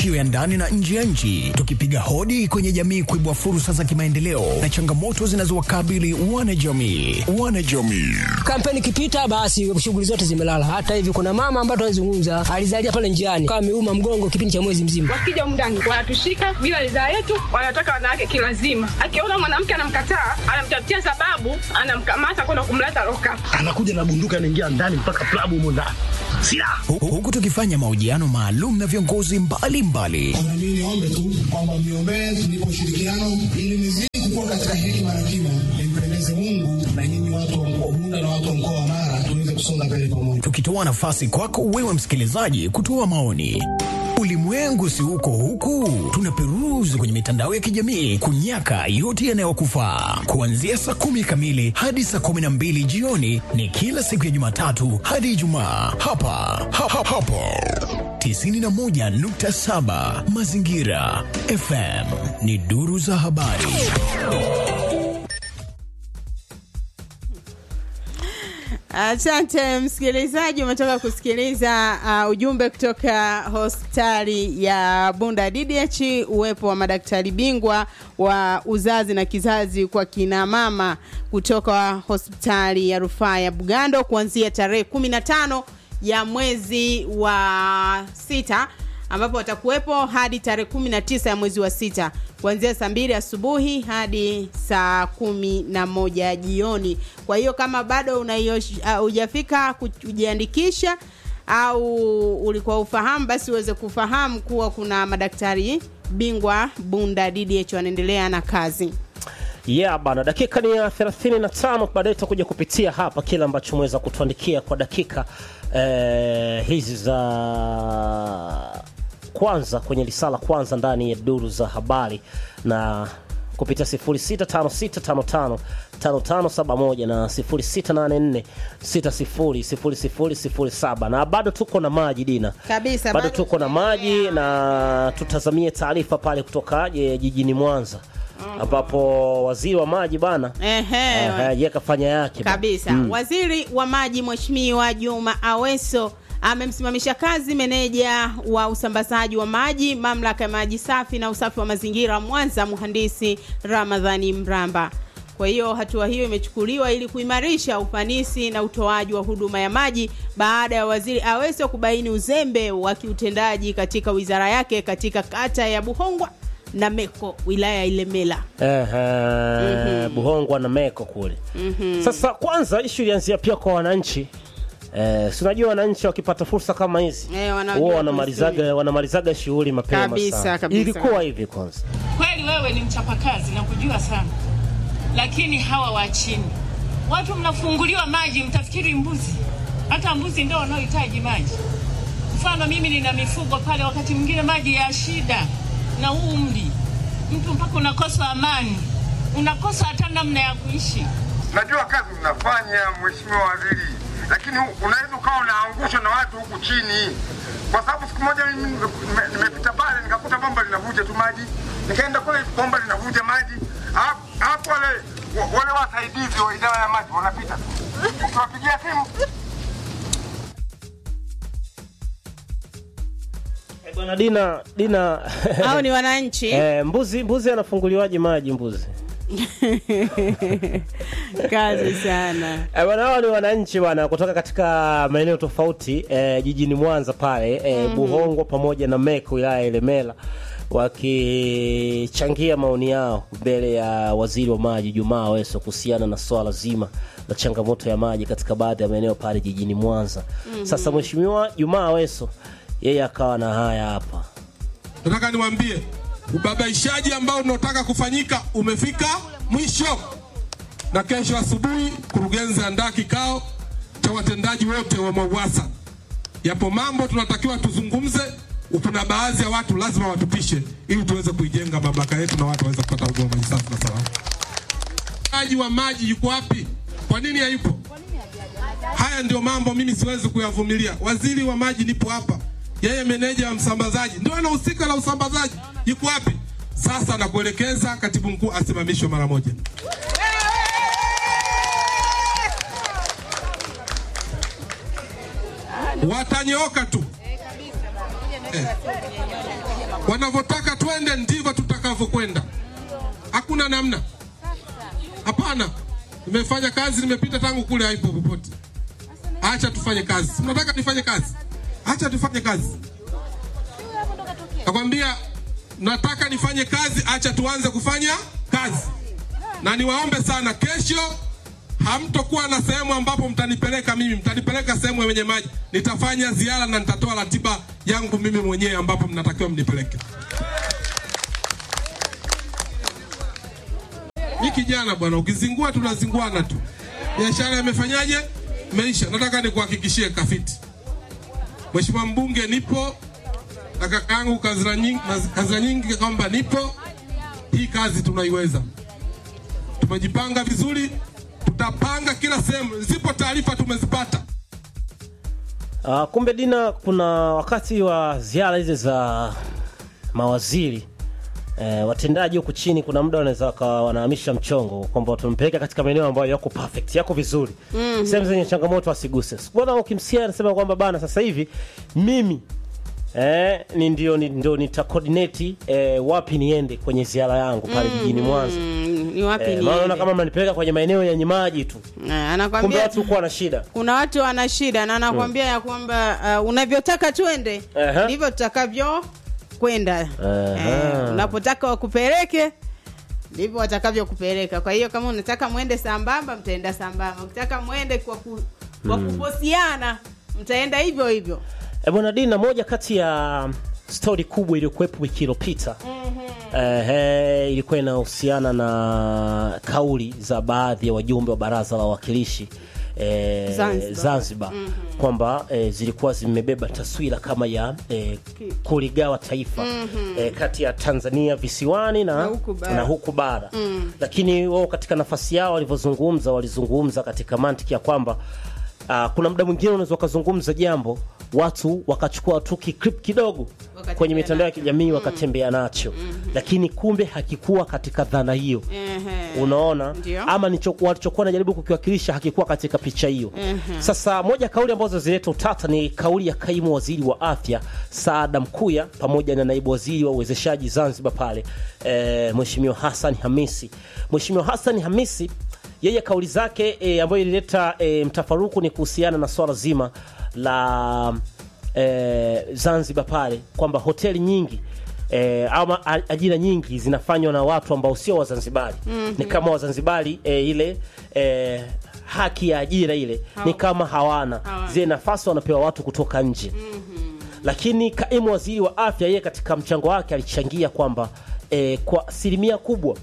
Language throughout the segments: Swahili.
matukio ya ndani na nje ya nchi, tukipiga hodi kwenye jamii kuibua fursa za kimaendeleo na changamoto zinazowakabili wanajamii. Wanajamii Kampeni ikipita, basi shughuli zote zimelala. Hata hivi kuna mama ambaye tunazungumza alizalia pale njiani, kama ameuma mgongo kipindi cha mwezi mzima. Wakija humu ndani wanatushika bila ridhaa yetu, wanataka wanawake kilazima. Akiona mwanamke anamkataa, anamtafutia sababu, anamkamata kwenda kumleta loka. anakuja na bunduki anaingia ndani mpaka klabu humo ndani silaha Hu- huku tukifanya mahojiano maalum na viongozi mbalimbali Na mimi niombe tu kwamba mniombee tulipo ushirikiano ili nizidi kukua katika hekima na kima, nimpendeze Mungu na nyinyi watu wa mkoa Bunda na watu wa mkoa wa Mara tuweze kusonga mbele pamoja. tukitoa nafasi kwako wewe msikilizaji kutoa maoni. Ulimwengu si uko huku, tunaperuzi kwenye mitandao ya kijamii kunyaka yote yanayokufaa. Kuanzia saa kumi kamili hadi saa kumi na mbili jioni ni kila siku ya Jumatatu hadi Ijumaa hapa ha, ha, hapo 91.7 Mazingira FM ni duru za habari. Asante msikilizaji, umetoka kusikiliza uh, ujumbe kutoka hospitali ya Bunda DDH, uwepo wa madaktari bingwa wa uzazi na kizazi kwa kina mama kutoka hospitali ya rufaa ya Bugando kuanzia tarehe kumi na tano ya mwezi wa sita ambapo watakuwepo hadi tarehe kumi na tisa ya mwezi wa sita kuanzia saa mbili asubuhi hadi saa kumi na moja jioni. Kwa hiyo kama bado unaiosh- uh, hujafika kujiandikisha au ulikuwa ufahamu, basi uweze kufahamu kuwa kuna madaktari bingwa Bunda DDH wanaendelea na kazi. yeah bana dakika ni ya 35 baadaye tutakuja kupitia hapa kile ambacho umeweza kutuandikia kwa dakika eh, hizi za kwanza kwenye lisala kwanza ndani ya duru za habari na kupitia 0656555571 na 0684600007 na bado tuko na maji dina Kabisa, bado bado tuko na maji na tutazamie taarifa pale kutoka eh, jijini Mwanza ambapo waziri wa maji bana Ehe, eh, ye kafanya yake bana. kabisa waziri wa maji mheshimiwa juma aweso amemsimamisha kazi meneja wa usambazaji wa maji mamlaka ya maji safi na usafi wa mazingira mwanza mhandisi ramadhani mramba kwa hiyo hatua hiyo imechukuliwa ili kuimarisha ufanisi na utoaji wa huduma ya maji baada ya waziri aweso kubaini uzembe wa kiutendaji katika wizara yake katika kata ya buhongwa na meko wilaya ya ilemela Ehe, Buhongwa na Meko kule. Sasa kwanza ishu ilianzia pia kwa wananchi eh, si unajua wananchi wakipata fursa kama hizi Eh, wanajua huwa wanamalizaga wanamalizaga shughuli mapema Kabisa, sana. kabisa. Ilikuwa hivi kwanza. Kweli wewe ni mchapakazi na kujua sana, lakini hawa wa chini, watu mnafunguliwa maji, mtafikiri mbuzi. Hata mbuzi ndio wanaohitaji maji. Mfano mimi nina mifugo pale, wakati mwingine maji ya shida na umri, mtu mpaka unakosa amani, unakosa hata namna ya kuishi. Najua kazi mnafanya mheshimiwa waziri, lakini unaweza ukawa unaangushwa na watu huku chini, kwa sababu siku moja mimi nime- nime- nimepita pale nikakuta bomba linavuja tu maji, nikaenda kule bomba linavuja maji, Alafu- alafu wale wa- wale wasaidizi wa idara ya maji wanapita tu, ukiwapigia simu Eh, Bwana Dina Dina au ni wananchi eh, mbuzi mbuzi anafunguliwaje maji mbuzi? kazi sana Eh, Bwana hao ni wananchi bwana kutoka katika maeneo tofauti eh, jijini Mwanza pale eh, Buhongwa pamoja na Meko wilaya ya Ilemela wakichangia maoni yao mbele ya waziri wa maji Jumaa Aweso kuhusiana na swala zima la changamoto ya maji katika baadhi ya maeneo pale jijini Mwanza. Sasa mheshimiwa Jumaa Aweso yeye akawa na haya hapa. nataka niwaambie ubabaishaji ambao unaotaka kufanyika umefika mwisho, na kesho asubuhi kurugenzi andaa kikao cha watendaji wote wa MWAUWASA. Yapo mambo tunatakiwa tuzungumze, kuna baadhi ya watu lazima watupishe ili tuweze kuijenga mamlaka yetu na watu waweze kupata huduma maji safi na salama. Mtaji wa maji yuko wapi? Kwa nini hayupo? Haya ndio mambo mimi siwezi kuyavumilia. Waziri wa maji nipo hapa, yeye meneja wa msambazaji ndio anahusika na usambazaji, yuko wapi? Sasa nakuelekeza katibu mkuu asimamishwe mara moja. Watanyooka tu. Eh. wanavyotaka twende ndivyo tutakavyokwenda, hakuna namna. Hapana, nimefanya kazi, nimepita tangu kule, haipo popote. Acha tufanye kazi. Si Mnataka nifanye kazi? Acha tufanye kazi. Nakwambia nataka nifanye kazi, acha tuanze kufanya kazi. Na niwaombe sana, kesho hamtokuwa na sehemu ambapo mtanipeleka mimi, mtanipeleka sehemu yenye maji. Nitafanya ziara na nitatoa ratiba yangu mimi mwenyewe ambapo mnatakiwa mnipeleke. Ni kijana bwana, ukizingua tunazinguana tu. Biashara imefanyaje? Meisha. Nataka nikuhakikishie Kafiti, Mheshimiwa mbunge, nipo na kaka yangu Kazira nyingi, Kazira nyingi kwamba nipo. Hii kazi tunaiweza, tumejipanga vizuri, tutapanga kila sehemu. Zipo taarifa tumezipata. Uh, kumbe Dina, kuna wakati wa ziara hizi za mawaziri eh, watendaji huku chini, kuna muda wanaweza wakawa wanahamisha mchongo kwamba tumpeleka katika maeneo ambayo yako perfect, yako vizuri Mhm. sehemu zenye changamoto asiguse. Mbona ukimsikia anasema kwamba bana, sasa hivi mimi eh, ni ndio ni, ndio nita coordinate eh, wapi niende kwenye ziara yangu pale jijini Mwanza. Mm, ni wapi Eh, niende? maana naona kama mnanipeleka kwenye maeneo yenye maji tu, Eh, kumbe anakwambia watu kuwa na shida. kuna watu wana shida na anakwambia ya kwamba uh, unavyotaka twende Aha. ndivyo tutakavyo kwenda Aha. eh, unapotaka wakupeleke ndivyo watakavyokupeleka kwa hiyo kama unataka mwende sambamba mtaenda sambamba ukitaka mwende kwa, ku, kwa Mm. kuposiana mtaenda hivyo hivyo E bwana Dina, moja kati ya stori kubwa iliyokuwepo wiki iliyopita eh, ilikuwa inahusiana na kauli za baadhi ya wajumbe wa baraza la wawakilishi eh, Zanzibar. Zanzibar kwamba eh, zilikuwa zimebeba taswira kama ya eh, kuligawa taifa Mhm. eh, kati ya Tanzania visiwani na, Na huku bara. na huku bara Mm. lakini wao katika nafasi yao walivyozungumza walizungumza katika mantiki ya kwamba uh, kuna muda mwingine unaweza ukazungumza jambo watu wakachukua tu clip kidogo kwenye mitandao ya kijamii wakatembea nacho lakini kumbe hakikuwa katika dhana hiyo Ehe. unaona Ndio. ama nicho- walichokuwa najaribu kukiwakilisha hakikuwa katika picha hiyo Ehe. sasa moja kauli ambazo zileta utata ni kauli ya kaimu waziri wa afya Saada Mkuya pamoja na naibu waziri wa uwezeshaji Zanzibar pale e, Mheshimiwa Hassan Hamisi. Mheshimiwa Hassan Hamisi yeye kauli zake e, ambayo ilileta e, mtafaruku ni kuhusiana na swala zima la e, Zanzibar pale kwamba hoteli nyingi E, ama a- ajira nyingi zinafanywa na watu ambao sio Wazanzibari Mhm. ni kama Wazanzibari e, ile e, haki ya ajira ile ni kama hawana Hawana. zile nafasi wanapewa watu kutoka nje lakini kaimu waziri wa afya yeye katika mchango wake alichangia kwamba e, kwa asilimia kubwa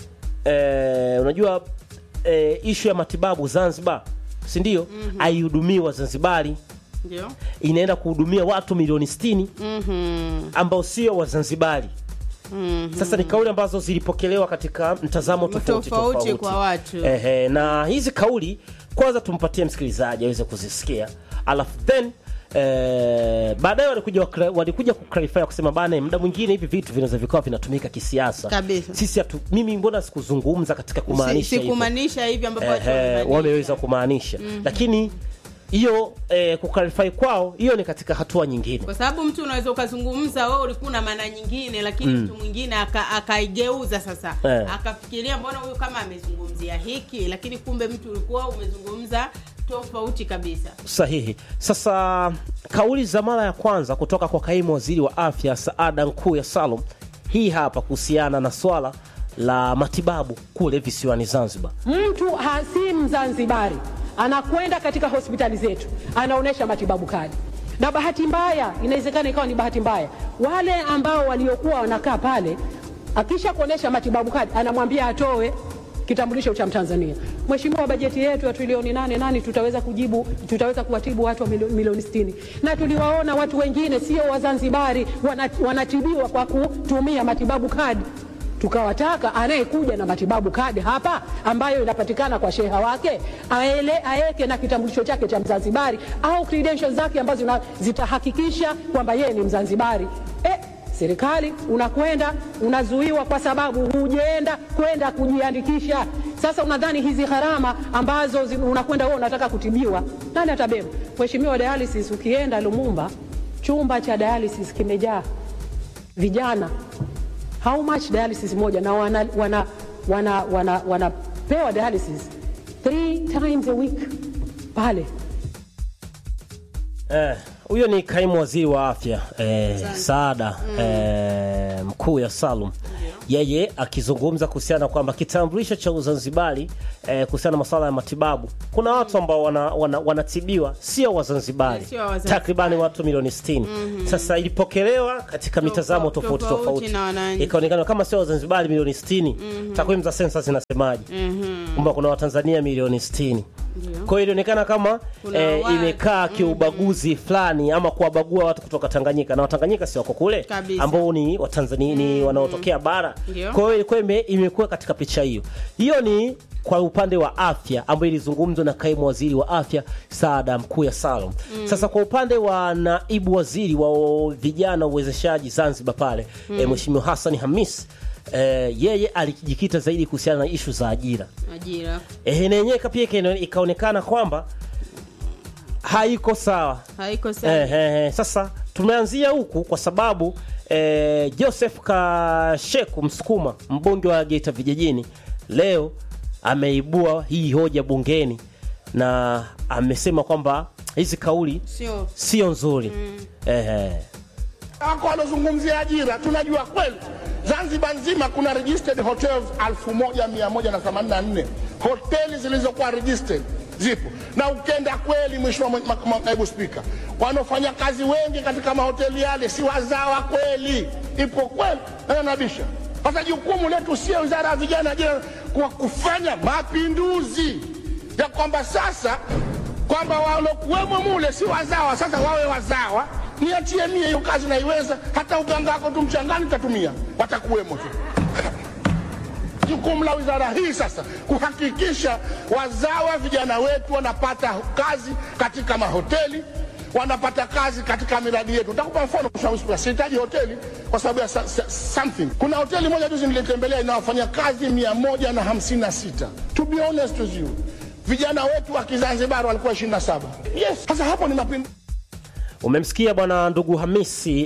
e, unajua e, ishu ya matibabu Zanzibar si ndio haihudumiwi Wazanzibari ndio inaenda kuhudumia watu milioni 60 Mhm. ambao sio Wazanzibari Mhm. sasa ni kauli ambazo zilipokelewa katika mtazamo tofauti Tofauti tofauti kwa watu. Ehe, na hizi kauli kwanza tumpatie msikilizaji aweze kuzisikia alafu then Eh, baadaye walikuja wakla- walikuja kuclarify kusema bana, muda mwingine hivi vitu vinaweza vikawa vinatumika kisiasa. Kabisa. Sisi hatu, mimi mbona sikuzungumza katika kumaanisha Si- hivyo. sikumaanisha hivi ambapo watu Ehe, wamemaanisha. wameweza kumaanisha Mhm. lakini hiyo eh, kuclarify kwao hiyo ni katika hatua nyingine. kwa sababu mtu unaweza ukazungumza wewe ulikuwa na maana nyingine lakini Mm. mtu mwingine aka- akaigeuza sasa Eh. akafikiria mbona huyu kama amezungumzia hiki lakini kumbe mtu ulikuwa umezungumza tofauti kabisa Sahihi. Sasa kauli za mara ya kwanza kutoka kwa kaimu waziri wa afya Saada Nkuya Salum, hii hapa kuhusiana na swala la matibabu kule visiwani Zanzibar. Mtu ha- si Mzanzibari anakwenda katika hospitali zetu anaonyesha matibabu kadi, na bahati mbaya, inawezekana ikawa ni bahati mbaya, wale ambao waliokuwa wanakaa pale, akisha kuonyesha matibabu kadi anamwambia atoe kitambulisho cha Mtanzania. Mheshimiwa, bajeti yetu ya trilioni nane nani tutaweza kujibu, tutaweza kuwatibu watu wa milio- milioni sitini na tuliwaona watu wengine sio Wazanzibari wana- wanatibiwa kwa kutumia matibabu kadi tukawataka anayekuja na matibabu kadi hapa ambayo inapatikana kwa sheha wake aele aeke na kitambulisho chake cha Mzanzibari au credentials zake ambazo zina- zitahakikisha kwamba yeye ni Mzanzibari. Eh, serikali unakwenda unazuiwa kwa sababu hujaenda kwenda kujiandikisha. Sasa unadhani hizi gharama ambazo zi- unakwenda wewe unataka kutibiwa, nani atabeba? Mheshimiwa, dialysis ukienda Lumumba, chumba cha dialysis kimejaa vijana how much dialysis moja na wana, wana, wana, wana, wanapewa dialysis three times a week pale Eh, huyo ni kaimu waziri wa afya eh, Saada eh, mkuu ya Salum yeye akizungumza kuhusiana kwamba kitambulisho cha Uzanzibari eh, kuhusiana na masuala ya matibabu, kuna watu ambao wanatibiwa wana, wanatibiwa sio Wazanzibari, Sio Wazanzibari. takribani watu milioni 60. Sasa ilipokelewa katika mitazamo tofauti tofauti tofauti, na wananchi. ikaonekana kama sio Wazanzibari milioni 60. Takwimu za sensa zinasemaje? kwamba kuna Watanzania milioni 60. Kwa hiyo ilionekana kama Kuna eh, watu, imekaa kiubaguzi fulani ama kuwabagua watu kutoka Tanganyika na Watanganyika si wako kule Kabisa. ambao ni Watanzania ni wanaotokea bara. Ndio. Kwa hiyo ilikuwa ime- imekuwa katika picha hiyo. Hiyo ni kwa upande wa afya ambayo ilizungumzwa na kaimu waziri wa afya Saada mkuu ya Salum. Sasa kwa upande wa naibu waziri wa vijana uwezeshaji Zanzibar pale eh, Mheshimiwa Hassan Hamis eh, yeye alijikita zaidi kuhusiana na ishu za ajira ajira eh, na yenyewe pia ikaone- ikaonekana kwamba haiko sawa haiko sawa eh, eh, eh. Sasa tumeanzia huku kwa sababu eh, Joseph Kasheku Msukuma mbunge wa Geita vijijini leo ameibua hii hoja bungeni na amesema kwamba hizi kauli sio sio nzuri eh, eh. wako wanazungumzia ajira, tunajua kweli Zanzibar nzima kuna registered hotels 1184 hoteli zilizokuwa registered zipo, na ukenda kweli, mheshimiwa mwe- ma- ma- naibu spika, wanaofanya kazi wengi katika mahoteli yale si wazawa kweli, ipo kweli, na nabisha. Sasa jukumu letu sio wizara ya vijana, ajira, kwa kufanya mapinduzi ya kwamba sasa kwamba walokuwemo mule si wazawa, sasa wawe wazawa. Niachie mie hiyo kazi naiweza, hata uganga wako tu mchangani tatumia, watakuwemo tu. Jukumu la wizara hii sasa kuhakikisha wazawa vijana wetu wanapata kazi katika mahoteli, wanapata kazi katika miradi yetu. Nitakupa mfano, Mheshimiwa Spika, sihitaji hoteli kwa sababu ya sa- sa- something. Kuna hoteli moja juzi nilitembelea inawafanya kazi mia moja na hamsini na sita. To be honest with you, vijana wetu wa Kizanzibari walikuwa 27. Yes, sasa hapo ni mapinduzi. Umemsikia bwana ndugu Hamisi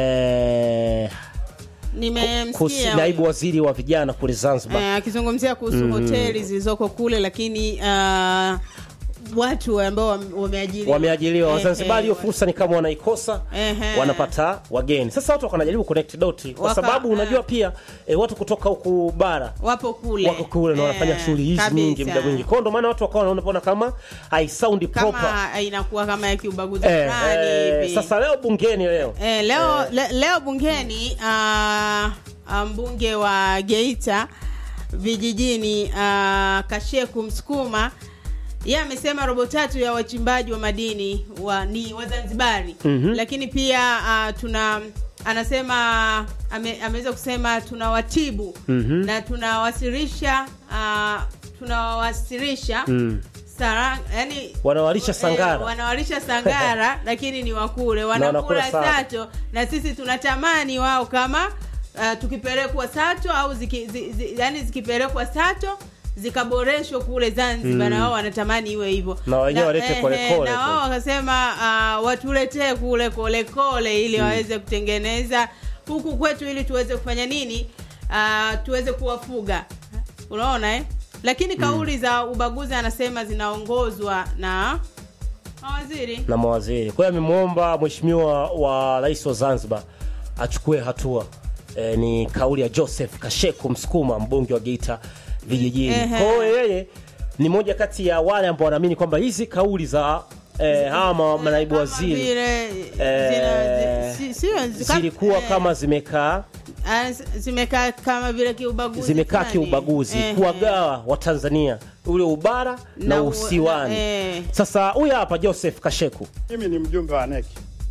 eh, kuhusu- nimemsikia naibu waziri wa vijana kule Zanzibar Eh, akizungumzia kuhusu hoteli zilizoko kule lakini uh, watu ambao wame- wameajiriwa wameajiriwa Eh, Wazanzibari. Hiyo eh, fursa ni kama wanaikosa, Ehe. wanapata wageni. Sasa watu wanajaribu connect doti, kwa Waka- sababu eh. unajua pia eh, watu kutoka huku bara wapo kule wako kule na wanafanya Eh, shughuli hizi kabisa. nyingi muda mwingi, kwa hiyo ndio maana watu wakawa wanaona kama haisaundi proper. kama inakuwa kama ya kiubaguzi Eh, fulani eh, hivi sasa leo bungeni leo Eh, leo, le, leo bungeni uh, mbunge wa Geita vijijini uh, Kasheku Msukuma yeye amesema robo tatu ya wachimbaji wa madini wa, ni Wazanzibari Mhm. lakini pia uh, tuna anasema ame, ameweza kusema tunawatibu Mhm. na tunawasilisha uh, tunawawasilisha Mm. Sara, yani Wanawalisha eh, sangara. wanawalisha sangara lakini ni wakule wanakula wanakula sato. sato na sisi tunatamani wao kama uh, tukipelekwa sato au ziki, zi, zi, yani zikipelekwa sato zikaboreshwa kule Zanzibar Mm. na wao wanatamani iwe hivyo Na wenyewe walete eh, kole eh, kole na tu. wao wakasema uh, watuletee kule kole kole ili waweze kutengeneza huku kwetu ili tuweze kufanya nini uh, tuweze kuwafuga unaona eh? lakini kauli za ubaguzi anasema zinaongozwa na mawaziri na mawaziri. Kwa hiyo amemwomba mheshimiwa wa rais wa Zanzibar achukue hatua. E, ni kauli ya Joseph Kasheku Msukuma, mbunge wa Geita vijijini. Ehe. Kwa hiyo yeye ni moja kati ya wale ambao wanaamini kwamba hizi kauli za eh, hawa ma- manaibu Kama waziri vile, eh, zina- zi- si- sio- zi- zilikuwa eh, kama zimekaa ah, zi- zimekaa kama vile kiubaguzi zimekaa fulani. kiubaguzi Ehe. kuwagawa Watanzania ule ubara na, Na u- usiwani. na- eh. Sasa huyu hapa Joseph Kasheku Mimi ni mjumbe wa NEC,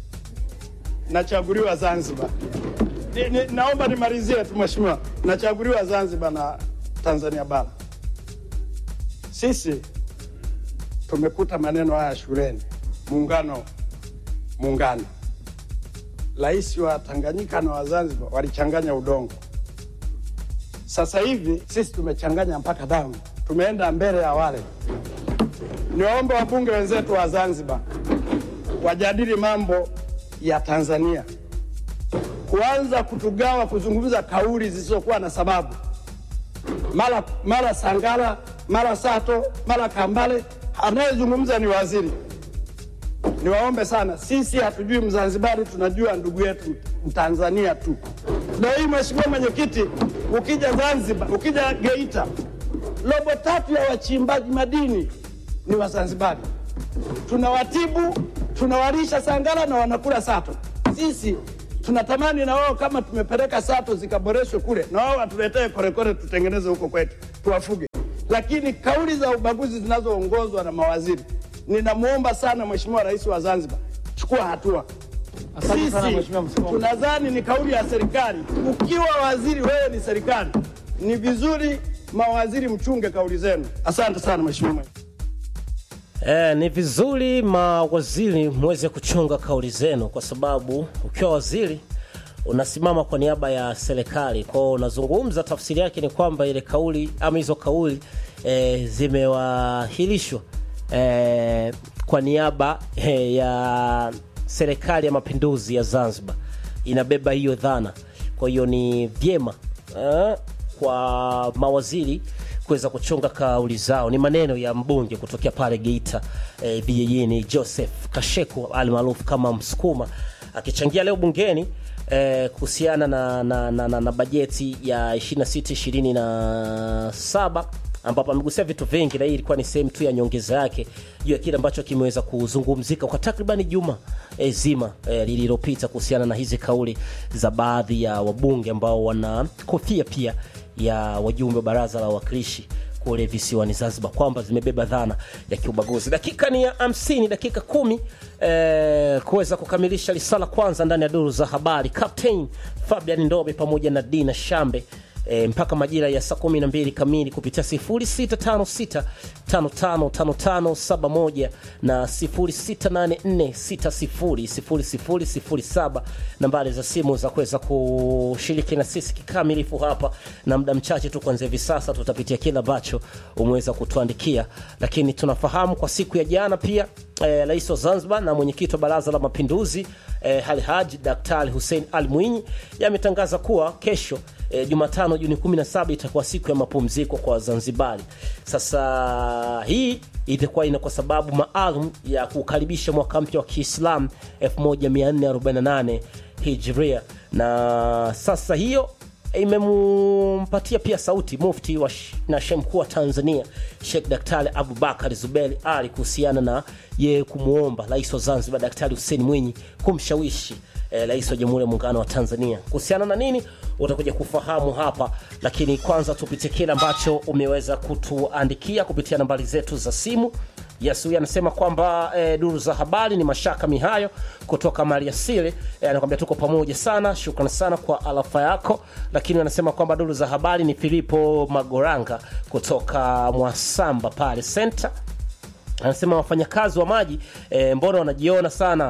nachaguliwa Zanzibar. Ni, ni, naomba nimalizie tu mheshimiwa, nachaguliwa Zanzibar na Tanzania bara. Sisi tumekuta maneno haya shuleni, muungano muungano. Rais wa Tanganyika na wa Zanzibar walichanganya udongo. Sasa hivi sisi tumechanganya mpaka damu, tumeenda mbele ya wale. Niwaombe wabunge wenzetu wa Zanzibar wajadili mambo ya Tanzania kuanza kutugawa kuzungumza kauli zisizokuwa na sababu, mara mara Sangala, mara Sato, mara Kambale. Anayezungumza ni waziri. Niwaombe sana, sisi hatujui Mzanzibari, tunajua ndugu yetu Mtanzania tu. Leo hii Mheshimiwa Mwenyekiti, ukija Zanzibar, ukija Geita, robo tatu ya wachimbaji madini ni Wazanzibari. Tunawatibu, tunawalisha Sangala na wanakula Sato. Sisi tunatamani na wao kama tumepeleka Sato zikaboreshwe kule, na wao watuletee korekore tutengeneze huko kwetu, tuwafuge. Lakini kauli za ubaguzi zinazoongozwa na mawaziri, ninamwomba sana Mheshimiwa Rais wa Zanzibar, chukua hatua. Asante sana, Sisi Mheshimiwa Msukuma. tunadhani ni kauli ya serikali. Ukiwa waziri, wewe ni serikali, ni vizuri mawaziri mchunge kauli zenu. Asante sana Mheshimiwa. E, ni vizuri mawaziri mweze kuchunga kauli zenu, kwa sababu ukiwa waziri unasimama kwa niaba ya serikali. Kwao unazungumza, tafsiri yake ni kwamba ile kauli ama hizo kauli e, zimewahilishwa e, kwa niaba e, ya serikali ya mapinduzi ya Zanzibar, inabeba hiyo dhana. Kwa hiyo ni vyema eh, kwa mawaziri kuweza kuchunga kauli zao. Ni maneno ya mbunge kutokea pale Geita eh, vijijini Joseph Kasheku almaarufu kama Msukuma akichangia leo bungeni eh, kuhusiana na, na, na, na, na bajeti ya 26 27 ambapo amegusia vitu vingi, na hii ilikuwa ni sehemu tu ya nyongeza yake juu ya kile ambacho kimeweza kuzungumzika kwa takribani juma e, zima e, lililopita kuhusiana na hizi kauli za baadhi ya wabunge ambao wana kofia pia ya wajumbe wa baraza la wawakilishi kule visiwani Zanzibar kwamba zimebeba dhana ya kiubaguzi. Dakika ni ya 50, dakika kumi eh, kuweza kukamilisha risala kwanza ndani ya duru za habari. Captain Fabian Ndobe pamoja na Dina Shambe e, mpaka majira ya saa 12 kamili kupitia 0656555571 na 0684600007 nambari za simu za kuweza kushiriki na sisi kikamilifu hapa, na muda mchache tu kuanzia hivi sasa tutapitia kile ambacho umeweza kutuandikia, lakini tunafahamu kwa siku ya jana pia eh, rais wa Zanzibar na mwenyekiti wa Baraza la Mapinduzi eh, Alhaji Daktari Hussein Ali Mwinyi yametangaza kuwa kesho eh, Jumatano Juni 17 itakuwa siku ya mapumziko kwa Wazanzibari. Sasa hii itakuwa ina kwa sababu maalum ya kukaribisha mwaka mpya wa Kiislamu 1448 Hijria, na sasa hiyo imempatia pia sauti mufti wa sh- na shehe mkuu wa Tanzania Sheikh Daktari Abubakar Zuberi Ali kuhusiana na yeye kumwomba rais wa Zanzibar Daktari Hussein Mwinyi kumshawishi eh, rais wa Jamhuri ya Muungano wa Tanzania kuhusiana na nini, utakuja kufahamu hapa, lakini kwanza tupitie kile ambacho umeweza kutuandikia kupitia nambari zetu za simu. Yes, huyu anasema kwamba eh, duru za habari ni Mashaka Mihayo kutoka Maliasili eh, anakwambia tuko pamoja sana, shukrani sana kwa alafa yako. Lakini anasema kwamba duru za habari ni Filipo Magoranga kutoka Mwasamba pale center anasema wafanyakazi wa maji e, mbona wanajiona sana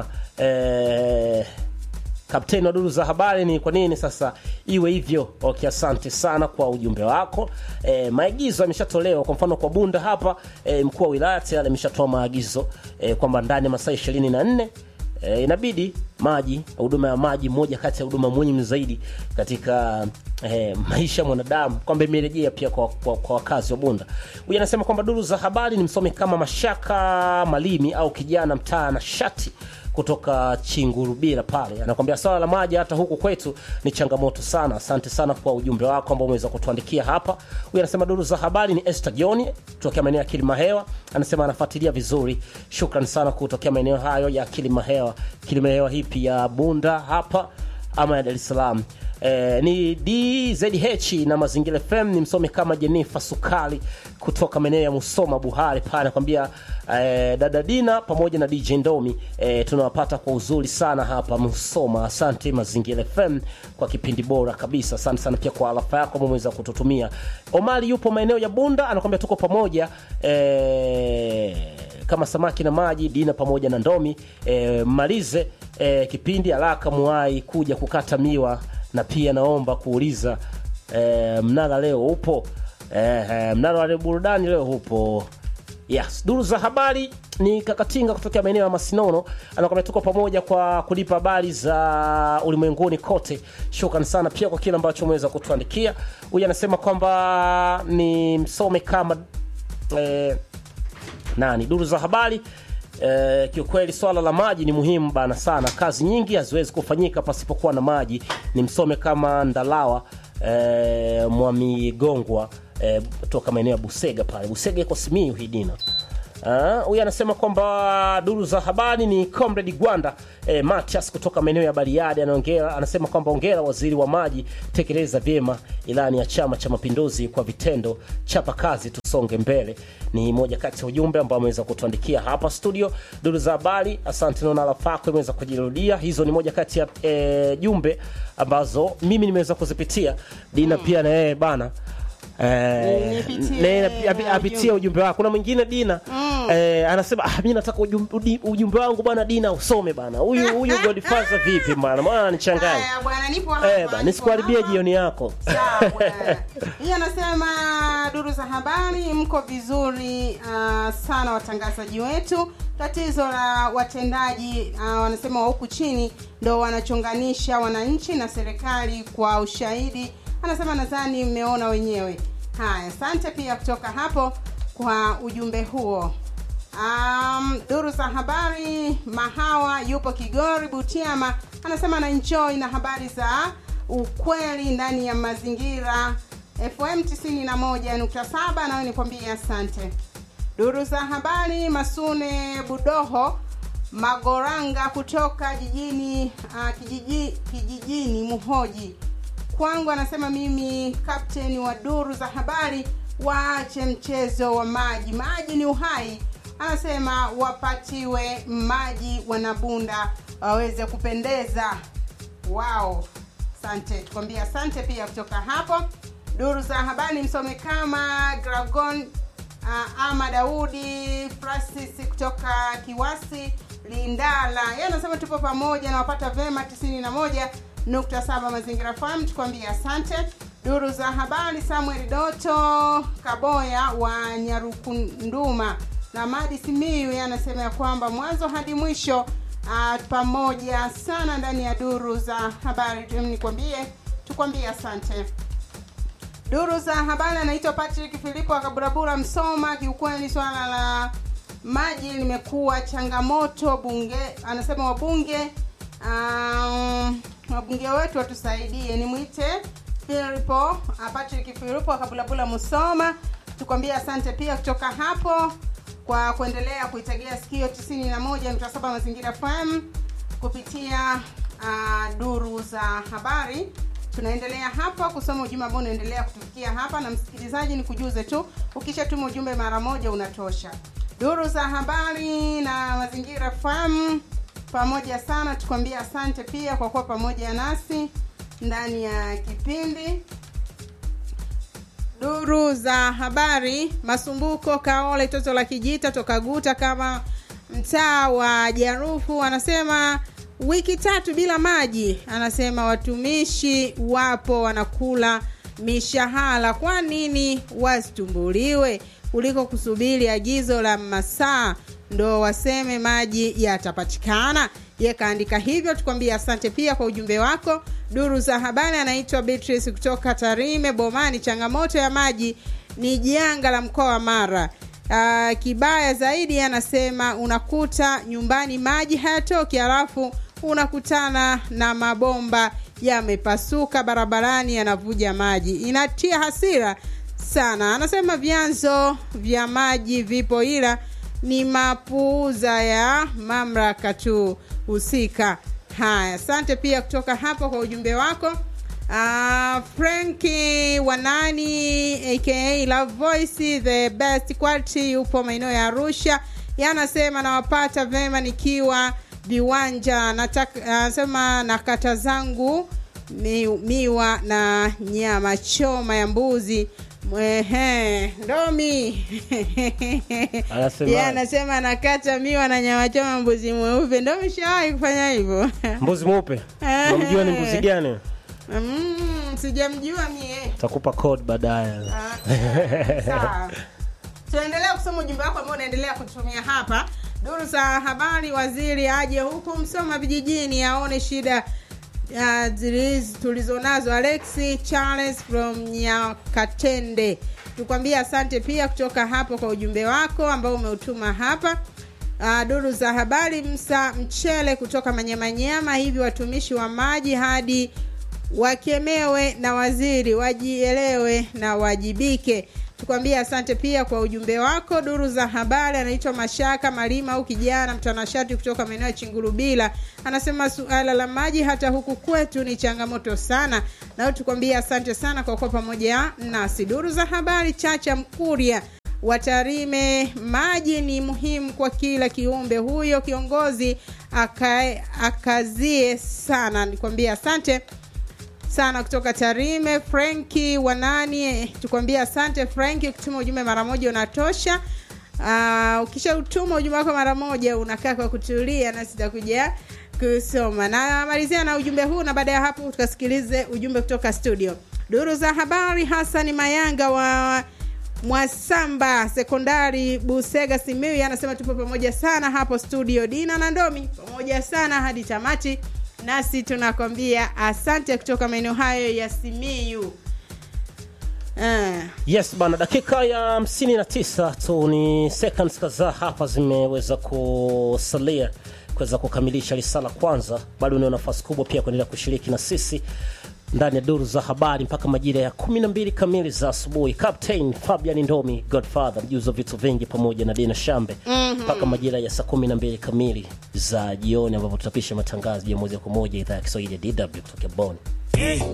e, kapteni wa duru za habari ni kwa nini sasa iwe hivyo okay asante sana kwa ujumbe wako e, maagizo yameshatolewa kwa mfano kwa bunda hapa e, mkuu wa wilaya tayari ameshatoa maagizo e, kwamba ndani ya masaa ishirini na nne e, inabidi maji huduma ya maji moja kati ya huduma muhimu zaidi katika eh, maisha ya mwanadamu kwamba imerejea pia kwa, kwa, kwa wakazi wa bunda huyu anasema kwamba duru za habari ni msomi kama mashaka malimi au kijana mtaa na shati kutoka chingurubira pale anakwambia swala la maji hata huku kwetu ni changamoto sana asante sana kwa ujumbe wako ambao umeweza kutuandikia hapa huyu anasema duru za habari ni Esther John kutokea maeneo ya Kilimahewa anasema anafuatilia vizuri shukran sana kutokea maeneo hayo ya Kilimahewa Kilimahewa hipi ya Bunda hapa ama ya Dar es Salaam Eh, ni DZH na Mazingira FM ni msomi kama Jenifa Sukali kutoka maeneo ya Musoma Buhari pale anakwambia eh, dada Dina pamoja na DJ Ndomi eh, tunawapata kwa uzuri sana hapa Musoma. Asante Mazingira FM kwa kipindi bora kabisa. Asante sana pia kwa alafa yako ambao umeweza kututumia. Omari yupo maeneo ya Bunda anakwambia tuko pamoja eh, kama samaki na maji Dina pamoja na Ndomi eh, malize eh, kipindi haraka muwai kuja kukata miwa na pia naomba kuuliza eh, mnara leo upo eh, eh, mnara wa burudani leo upo yes duru za habari ni kakatinga kutokea maeneo ya masinono anakwambia tuko pamoja kwa kulipa habari za ulimwenguni kote shukran sana pia kwa kile ambacho umeweza kutuandikia huyu anasema kwamba ni msome kama eh, nani duru za habari Eh, kiukweli swala la maji ni muhimu bana sana kazi nyingi haziwezi kufanyika pasipokuwa na maji ni msome kama ndalawa eh, mwamigongwa eh, toka maeneo ya busega pale busega iko simiu hii dina Ah, huyu anasema kwamba duru za habari ni comrade gwanda eh, matias kutoka maeneo ya bariadi anaongea anasema kwamba ongera waziri wa maji tekeleza vyema ilani ya chama cha mapinduzi kwa vitendo chapa kazi tusonge mbele ni moja kati ya ujumbe ambao ameweza kutuandikia hapa studio duru za habari asante naona lafako imeweza kujirudia hizo ni moja kati ya eh, jumbe ambazo mimi nimeweza kuzipitia dina pia na yeye bana Eh, Nipitie ne- api- api- apitie ujumbe wako kuna mwingine dina eh, anasema ah, mi nataka ujumbe, udi- ujumbe wangu bwana dina usome bana huyu huyu godfather vipi bana maana ananichanganya Haya bwana, nipo hapa. eh, bana nisikuharibie jioni yako Hii anasema duru za habari, mko vizuri uh, sana watangazaji wetu. Tatizo la watendaji uh, wanasema wa huku chini ndo wanachonganisha wananchi na serikali kwa ushahidi. Anasema nadhani mmeona wenyewe. Haya, asante pia kutoka hapo kwa ujumbe huo. Um, duru za habari Mahawa yupo Kigori Butiama anasema na enjoy na habari za ukweli ndani ya mazingira FM 91.7 nawe nikwambie asante. Duru za habari Masune Budoho Magoranga kutoka jijini uh, kijiji, kijijini Muhoji kwangu anasema mimi kapteni wa duru za habari waache mchezo wa maji maji ni uhai anasema wapatiwe maji wanabunda waweze kupendeza wao asante tukwambia asante pia kutoka hapo duru za habari msome kama dragon uh, ama daudi francis kutoka kiwasi lindala yeye anasema tupo pamoja na wapata vema 91 nukta saba mazingira farm tukwambia asante duru za habari samuel doto kaboya wa nyarukunduma na madi simiu yeye anasema ya kwamba mwanzo hadi mwisho uh, pamoja sana ndani ya duru za habari nikwambie tukwambie asante duru za habari anaitwa patrick filipo akaburabura msoma kiukweli swala la maji limekuwa changamoto bunge anasema wabunge um, wabunge wetu watusaidie nimwite filipo uh, patrick filipo akabulabula musoma tukwambie asante pia kutoka hapo kwa kuendelea kuitegea sikio 91.7 mazingira fm kupitia uh, duru za habari tunaendelea hapa kusoma ujumbe ambao unaendelea kutufikia hapa na msikilizaji ni kujuze tu ukishatuma ujumbe mara moja unatosha duru za habari na mazingira fam pamoja sana tukwambia asante pia kwa kuwa pamoja nasi ndani ya kipindi duru za habari masumbuko kaole toto la kijita toka guta kama mtaa wa jarufu anasema wiki tatu bila maji anasema watumishi wapo wanakula mishahara kwa nini wasitumbuliwe kuliko kusubiri agizo la masaa ndo waseme maji yatapatikana ye kaandika hivyo tukwambia asante pia kwa ujumbe wako duru za habari anaitwa beatrice kutoka tarime bomani changamoto ya maji ni janga la mkoa wa mara uh, kibaya zaidi anasema unakuta nyumbani maji hayatoki halafu unakutana na mabomba yamepasuka barabarani yanavuja maji inatia hasira sana anasema vyanzo vya maji vipo ila ni mapuuza ya mamlaka tu husika haya asante pia kutoka hapo kwa ujumbe wako uh, franki wanani aka love voice the best quality yupo maeneo ya arusha yanasema nawapata vema nikiwa viwanja anasema na kata zangu mi, miwa na nyama choma ya mbuzi Mwehe, ndomi Anasema- Yeye anasema nakata miwa na nyama choma mbuzi mweupe ndo mshawahi kufanya hivyo mbuzi mweupe namjua ni mbuzi gani mm, sijamjua mie takupa code baadaye sawa tunaendelea kusoma ujumbe wako ambao unaendelea kutumia hapa Duru za habari, waziri aje huku Msoma vijijini aone shida uh, ziliz- tulizonazo. Alexi Charles from Nyakatende, tukwambia asante pia kutoka hapo kwa ujumbe wako ambao umeutuma hapa. Uh, duru za habari, Msa Mchele kutoka Manyamanyama, hivi watumishi wa maji hadi wakemewe na waziri wajielewe na wajibike. Tukwambia asante pia kwa ujumbe wako. Duru za habari, anaitwa Mashaka Malima au kijana mtanashati kutoka maeneo ya Chingurubila, anasema suala la maji hata huku kwetu ni changamoto sana, nao tukwambia asante sana kwa kuwa pamoja nasi. Duru za habari, Chacha Mkuria Watarime, maji ni muhimu kwa kila kiumbe. Huyo kiongozi akae akazie sana, nikwambia asante sana kutoka Tarime. Frenki Wanani, tukwambia asante Frenki, ukituma ujumbe mara moja unatosha. Uh, ukisha utuma ujumbe wako mara moja unakaa kwa kutulia, na sitakuja kusoma. Na malizia na ujumbe huu, na baada ya hapo tukasikilize ujumbe kutoka studio. Duru za habari, Hasani Mayanga wa Mwasamba sekondari Busega Simiyu anasema tupo pamoja sana hapo studio. Dina na Ndomi pamoja sana hadi tamati, nasi tunakwambia asante kutoka maeneo hayo ya Simiyu. Uh, yes bana dakika ya 59 tu ni seconds kadhaa hapa zimeweza kusalia kuweza kukamilisha risala kwanza bado unao nafasi kubwa pia kuendelea kushiriki na sisi ndani ya duru za habari mpaka majira ya 12 kamili za asubuhi captain fabian ndomi godfather mjuzi wa vitu vingi pamoja na dina shambe Mhm. mpaka majira ya saa 12 kamili za jioni ambapo tutapisha matangazo ya moja kwa moja idhaa ya kiswahili ya dw kutoka bon